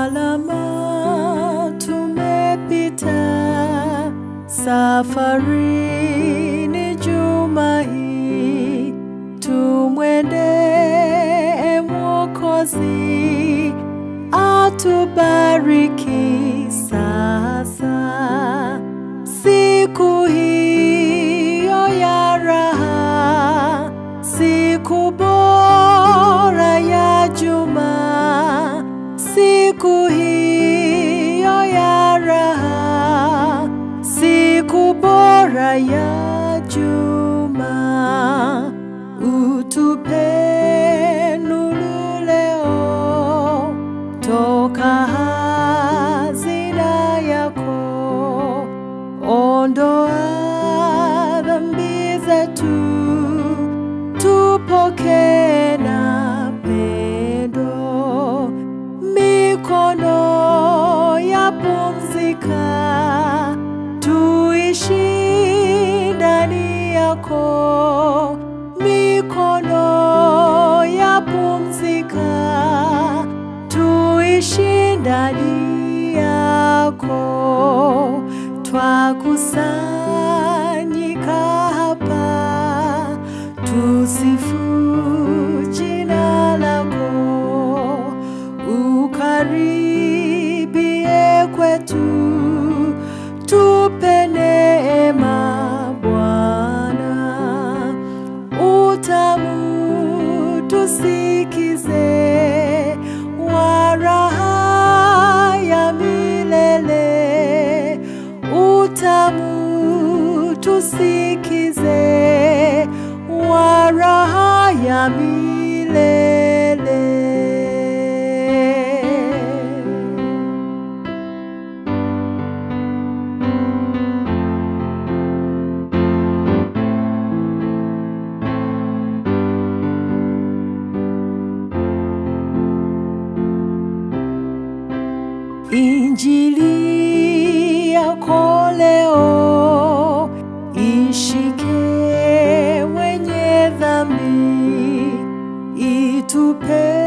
salama tumepita safarini juma hii, tumwende Mwokozi atubariki sasa, siku hiyo ya raha, siku bora ya juma, siku hiyo ya raha, siku bora ya juma, utupe nuru leo toka hazina yako, ondoa dhambi zetu, tupoke na pendo, mikono ya pumzika, tuishi ndani yako, mikono ya pumzika, tuishi ndani yako, twakusanyika hapa, tusifu jina lako, ukaribie kwetu, tupe neema Bwana, utamu tusikize, wa raha ya milele, utamu tusikize, wa raha ya milele. Injili yako leo ishike wenye dhambi, itupe